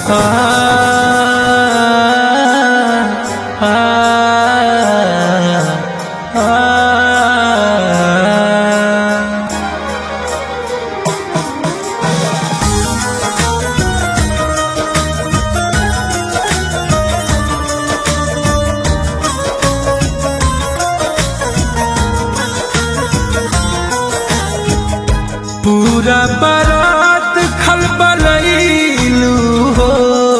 आ, आ, आ, आ, पूरा बारात खलबलैलू हो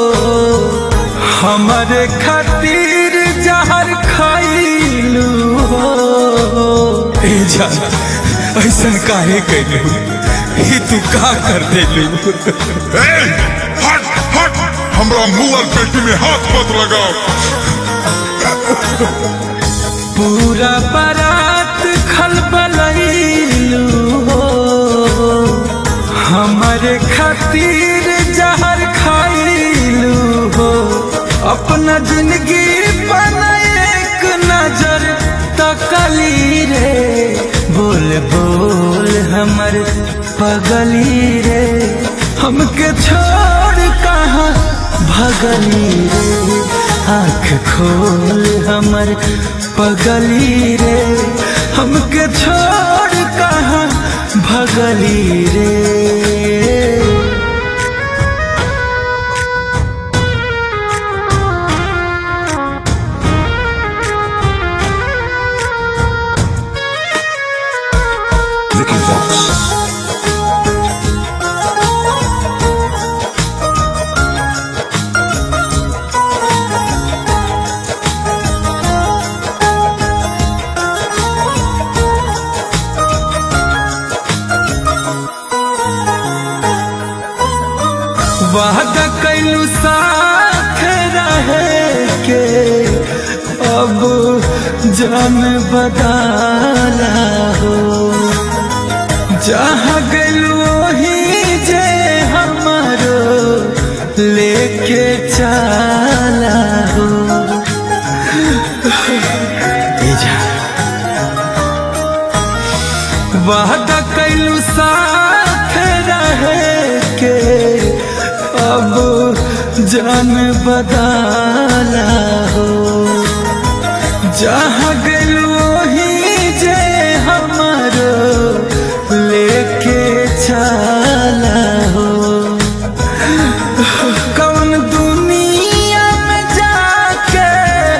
हमारे खातिर जहर खैलू हो ए जा ऐसा काहे कैलू ये तू का कर देलू ए, हट हट हमरा मुअल पेटी में हाथ मत लगाओ पूरा बारात खलबलैलू हो हमारे खातिर जहर खैलू हो अपना जिंदगी पर एक नजर तकली रे बोल बोल हमर पगली रे हमके छोड़ कहाँ भगली रे आँख खोल हमर पगली रे हमके छोड़ कहाँ भगली रे Vicky Vox. वादा कैलू साथ रहे के अब जान बदाला हो जहाँ गलू वही जे हमारो लेके चला हो ए जा वादा कैलू साथ रहे के अब जान बदाला हो जहाँ गलू वही जे हमारो लेके चला हो कौन दुनिया में जाके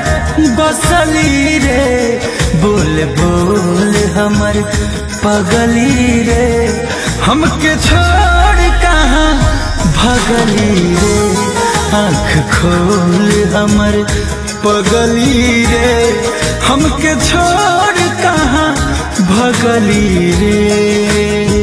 बसली रे बोल बोल हमर पगली रे हमके छोड़ कहाँ भगली रे आँख खोल हमर पगली रे हमके छोड़ कहाँ भगली रे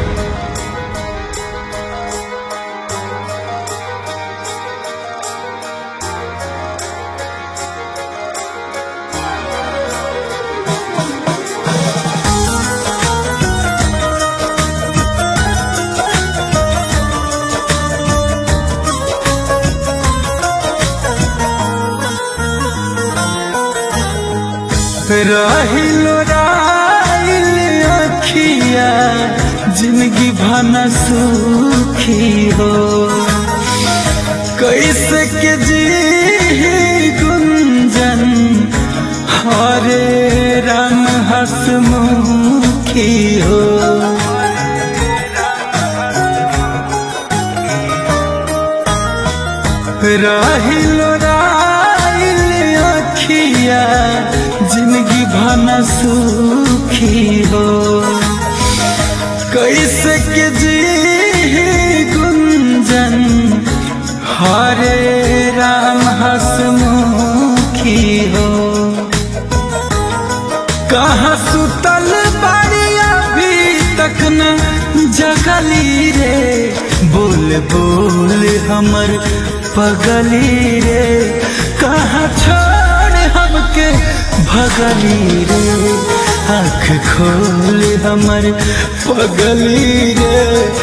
रहिलो राइल अखिया जिंदगी भना सुखी हो कैसे के जी गुंजन हरे राम हसमुखी हो रहिलो राइल अखिया जिंदगी भना सुखी हो कैसे के जी गुंजन हरे राम हसमुखी हो कहाँ सुतल बाड़ी अभी तक न जगली रे बोल बोल हमर पगली रे कहाँ छोड़ हमके भगली रे आँख खोल हमर पगली रे